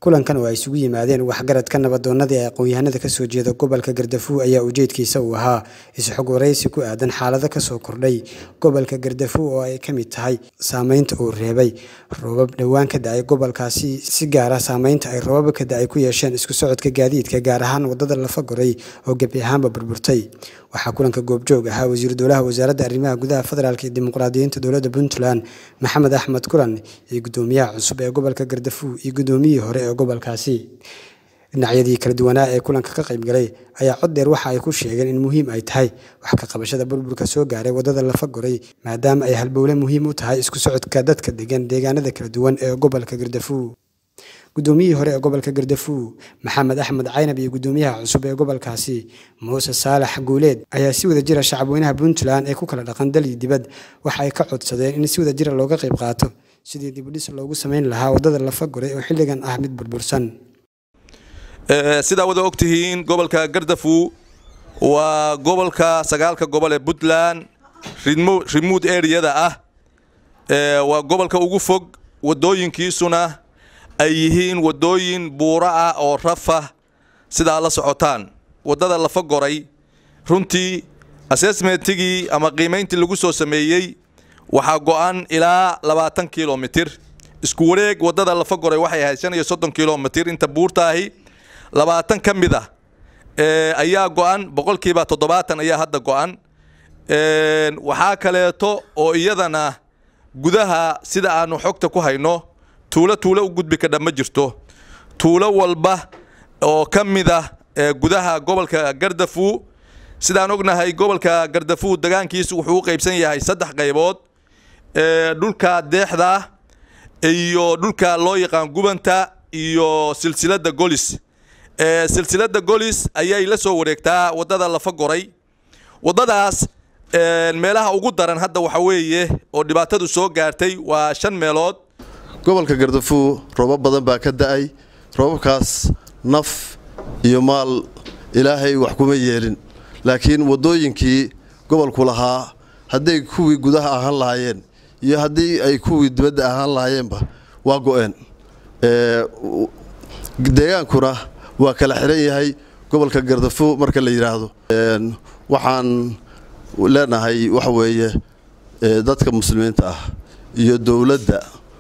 kulankan oo ay isugu yimaadeen waxgaradka nabadoonnadii ee aqoon-yahanada kasoo jeeda gobolka gardafuw ayaa ujeedkiisa uu ahaa is-xog waraysi ku aadan xaalado kasoo kordhay gobolka gardafuw oo ay ka mid tahay saameynta uu reebay roobab dhowaan ka da-ay gobolkaasi si gaara saameynta ay roobab ka da-ay ku yeesheen isku socodka gaadiidka gaar ahaan wadada lafagoray oo gebi ahaanba burburtay waxaa kulanka goobjoog ahaa wasiiru dowlaha wasaaradda arrimaha gudaha federaalk iyo dimuqraadiyiinta dowladda puntland maxamed axmed kulan iyo guddoomiyaha cusub ee gobolka gardafuw iyo guddoomiyihii hore ee gobolkaasi dhinacyadii kala duwanaa ee kulanka ka qaybgalay ayaa cod dheer waxa ay ku sheegeen in muhiim ay tahay wax ka qabashada burburka soo gaaray wadada lafagoray maadaama ay halbowle muhiim u tahay isku socodka dadka degan deegaanada kala duwan ee gobolka gardafuw guddoomiyihii hore ee gobolka gardafuw maxamed axmed caynab iyo guddoomiyaha cusub ee gobolkaasi muuse saalax guuleed ayaa si wada jira shacabweynaha puntland ee ku kala dhaqan dal iyo dibad waxa ay ka codsadeen in si wada jira looga qayb qaato sidii dibudhis loogu sameyn lahaa wadada lafagoray oo xilligan ah mid burbursan sidaa wada ogtihiin gobolka gardafuw waa gobolka sagaalka gobol ee puntland remote areada ah waa gobolka ugu fog wadooyinkiisuna ay yihiin wadooyin buuro ah oo rafa sidaa la socotaan wadada lafagoray runtii assessmentigii ama qiimayntii lagu soo sameeyey waxaa go-an ilaa labaatan kilomitir isku wareeg wadada lafagoray waxay ahayd shan iyo soddon kilomitir inta buurtaahi labaatan ka mid ah ayaa go-an boqolkiiba toddobaatan ayaa hadda go-an waxaa kaleeto oo iyadana gudaha sida aanu xogta ku hayno tuulo tuulo u gudbi kadha ma jirto tuulo walba oo ka mid ah gudaha gobolka gardafuw sidaan ognahay gobolka gardafuw degaankiisu wuxuu u qaybsan yahay saddex qaybood dhulka deexda iyo dhulka loo yaqaan gubanta iyo silsilada golis silsilada golis ayay la soo wareegtaa wadada lafagoray wadadaas meelaha ugu daran hadda waxa weeye oo dhibaatadu soo gaartay waa shan meelood gobolka gardafuw roobab badan baa ka da-ay roobabkaas naf iyo maal ilaahay wax kuma yeelin laakiin waddooyinkii gobolku lahaa hadday kuwii gudaha ahaan lahaayeen iyo haddii ay kuwii dibadda ahaan lahaayeenba waa go-een deegaankuna waa kala xiran yahay gobolka gardafuw marka la yidhaahdo waxaan leenahay waxa weeye dadka muslimiinta ah iyo dowladda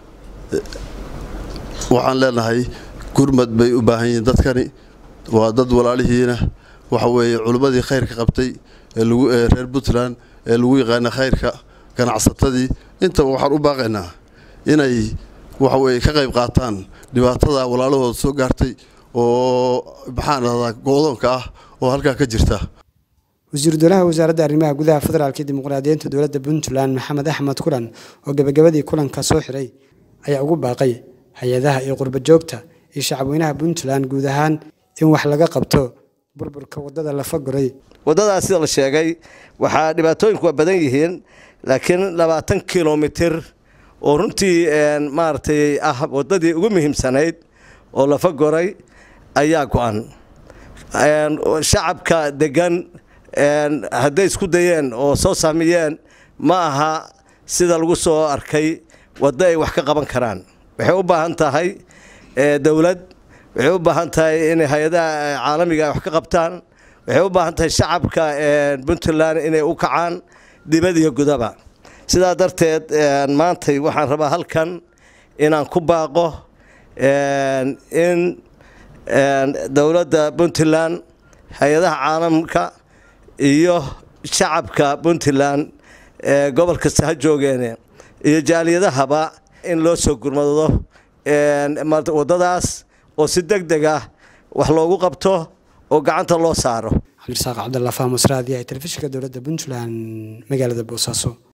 waxaan leenahay gurmad bay u baahan yihiin dadkani waa dad walaalihiina waxa weeye culimmadii khayrka qabtay ee lagu ee reer puntland ee lagu yaqaana khayrka ganacsatadii intaba waxaan u baaqaynaa inay waxa weeye ka qayb qaataan dhibaatada walaalahooda soo gaartay oo maxaan ahdaa go-doonka ah oo halkaa ka jirta wasiiru dowlaha wasaaradda arrimaha gudaha federaalk iyo dimuqraadiyiinta dowladda puntland maxamed axmed kulan oo gebagabadii kulanka soo xiray ayaa ugu baaqay hay-adaha iyo qurba joogta iyo shacabweynaha puntland guud ahaan in wax laga qabto burburka wadada lafagoray waddadaas sida la sheegay waxaa dhibaatooyinku waa badan yihiin laakiin labaatan kilomitir oo runtii maaragtay ah waddadii ugu muhiimsanayd oo lafagoray ayaa go-an shacabka degan hadday isku dayeen oo soo saamiyeen ma aha sida lagu soo arkay waddo ay wax ka qaban karaan waxay u baahan tahay dowlad waxay u baahan tahay inay hay-adaha caalamiga wax ka qabtaan waxay u baahan tahay shacabka puntland inay u kacaan dibad iyo gudaba sidaa darteed maantay waxaan rabaa halkan inaan ku baaqo in dowladda puntland hay-adaha caalamka iyo shacabka puntland gobol kasta ha joogeene iyo jaaliyadahaba in loo soo gurmado waddadaas oo si deg deg ah wax loogu qabto oo gacanta loo saaro cabdirasaaq cabdalla fahmusraadi ee telefishinka dowladda puntland magaalada boosaaso